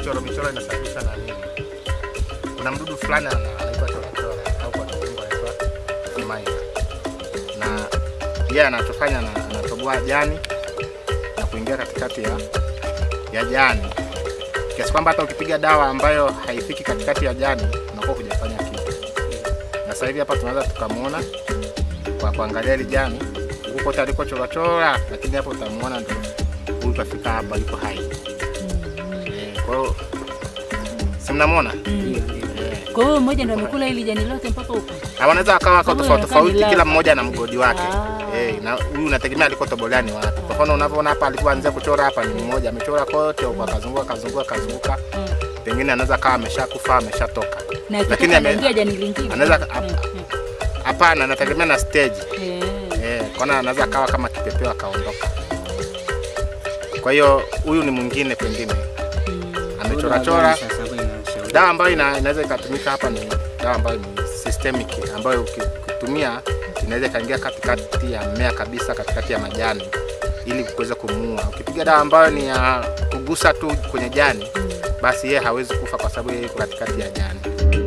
michoro michoro inasababishwa na nini? Kuna mdudu fulani ana- anaitwa chorachora au kwa kizungu anaitwa maina, na yeye anachofanya ana- anatoboa jani na kuingia katikati ya, ya jani kiasi kwamba hata ukipiga dawa ambayo haifiki katikati ya jani unakuwa hujafanya kitu. Na sasa hivi hapa tunaweza tukamwona kwa kuangalia hili jani huko kote alikochorachora, lakini hapo utamuona ndio huyu kafika hapa, yuko hai. Eh, Kwa hiyo si mnamwona? Eh. Kwa hiyo mmoja ndo amekula hili jani lote mpaka huko. Na wanaweza wakawa wako Sababu tofauti inakaa ni tofauti, kila lava. mmoja na mgodi wake. Ah. Eh, na huyu unategemea alikotobolea ni wapi. Kwa mfano unavyoona hapa alikuanzia kuchora hapa ni mmoja, amechora kote huko akazunguka akazunguka akazunguka. Mm. Pengine anaweza kawa ameshakufa ameshatoka. Na Lakini akitoka ame- anaingia jani lingine. anaweza Mm, mm. Hapana, anategemea na stage. Eh. Eh, kwana anaweza akawa kama kipepeo akaondoka. Kwa hiyo huyu ni mwingine pengine Mm. amechorachora. Sasa hapo inashauri. Dawa ambayo ina, inaweza ikatumika hapa ni dawa ambayo ni systemic, ambayo uki- ukitumia inaweza ikaingia katikati ya mmea kabisa, katikati ya majani ili kuweza kumuua. Ukipiga dawa ambayo ni ya kugusa tu kwenye jani, basi yeye hawezi kufa kwa sababu yeye yuko katikati ya jani.